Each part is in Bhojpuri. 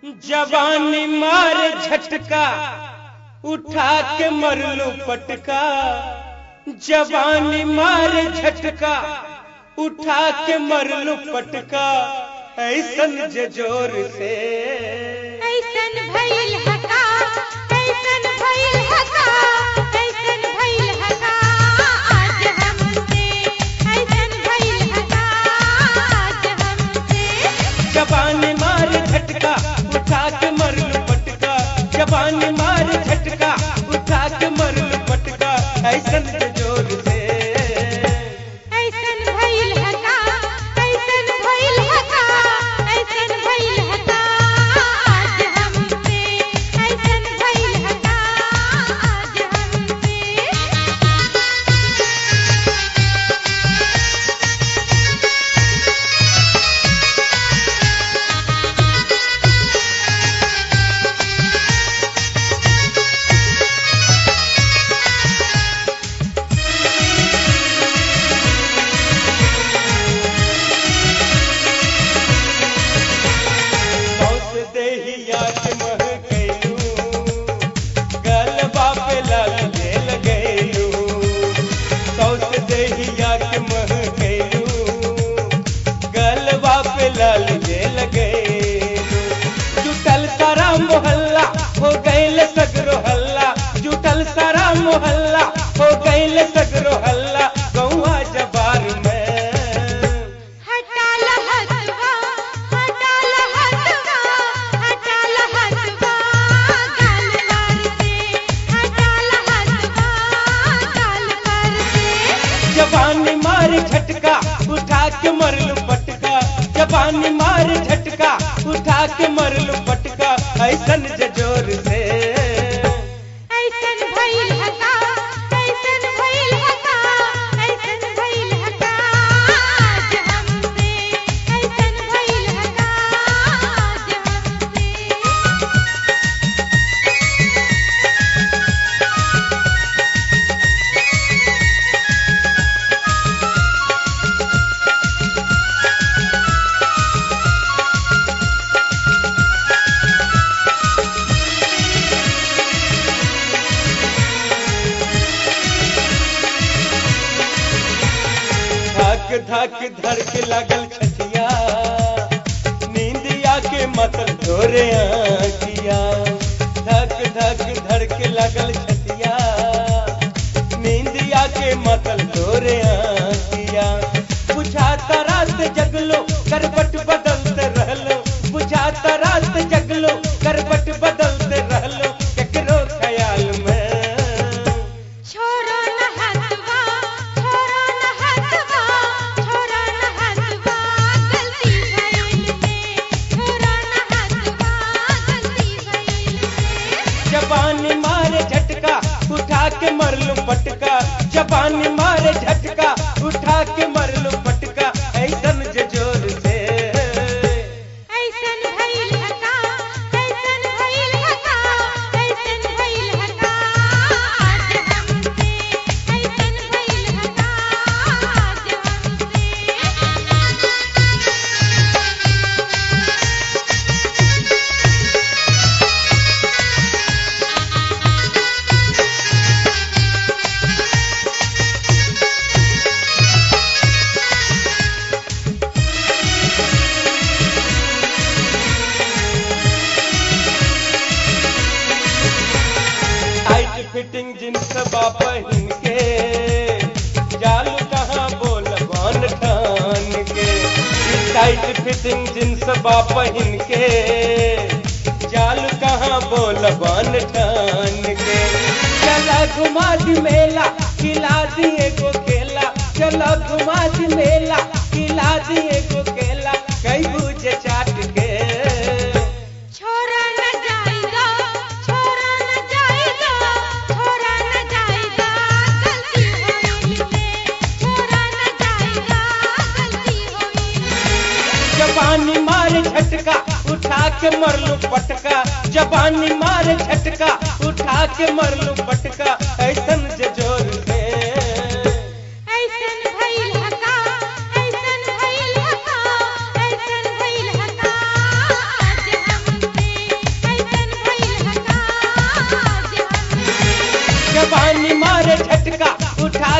जवानी मार झटका उठा के मरलू पटका जवानी मार झटका उठा के मरलू पटका ऐसन जे जोर से ऐसन भइल हका ऐसन भइल हका ऐसन भइल हका आज हमसे ऐसन भइल हका आज हमसे जवानी मार झटका उठा के मरलू पटका जवानी मार झटका उठा के मरलू पटका ऐसन जे जोर से ऐसन भइल हका ऐसन भइल हका ऐसन भइल हका आज हमसे ऐसन भइल हका आज हमसे मौत देहिया के मह गइलू गलबा पे लाल जेल गइलू मौत देहिया के मह गइलू गलबा पे लाल जेल गइलू जुटल सारा मोहल्ला हो गइल सगरो हल्ला जुटल सारा मोहल्ला हो गइल सगरो हल्ला गौआ जबार में हटा लहतवा हटा लहतवा हटा लहतवा गाल मार दे हटा लहतवा गाल मार दे जवानी मार झटका उठा के मरलू पटका जवानी मार झटका उठा के मरलू पटका ऐसन जे जोर से ऐसन भइल हका ऐसन भइल हका ऐसन भइल हका आज हमसे ऐसन भइल हका आज हमसे धक धक धर के लगल छतिया नींदिया के मतल ढोरे आखिया धक धक धर के लगल छतिया नींदिया के मतल ढोरे आखिया बुझाता रात जगलो करबट बदलते रहलो बुझाता रात जगलो करबट बदलते रहलो केकरो ख्याल में छोरो न हसवा छोरो न हसवा छोरो न हसवा गलती भइल में छोरो न हसवा गलती भइल में जबानी मारे झटका उठा के मरलू पटका जबानी मारे झटका उठा के मरलू पटका ऐसन जे जोर से ऐसन भइल हका ऐसन भइल हका ऐसन भइल हका आज हमसे ऐसन भइल हका आज हमसे टाइट फिटिंग जींस बाप पहिन के जालू कहाँ बोल बान ठान के ई टाइट फिटिंग जींस बाप पहिन के जालू कहाँ बोल बान ठान के चला घुमा दी मेला खिला दिए को खेला चला घुमा दी मेला खिला दिए को खेला कई बुझे चाट के छोरा न जाएगा छोरा न जाएगा छोरा न जाएगा गलती होइल में छोरा न जाएगा गलती होइल में जबानी मार झटका उठा के मरलू पटका जबानी मार झटका उठा के मरलू पटका ऐसन जे जोर से ऐसन भइल हका ऐसन भइल हका ऐसन भइल हका आज हमसे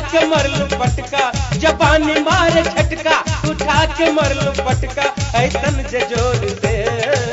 के मरलू पटका जबानी मारे झटका उठा के मरलू पटका ऐसन जे जोर से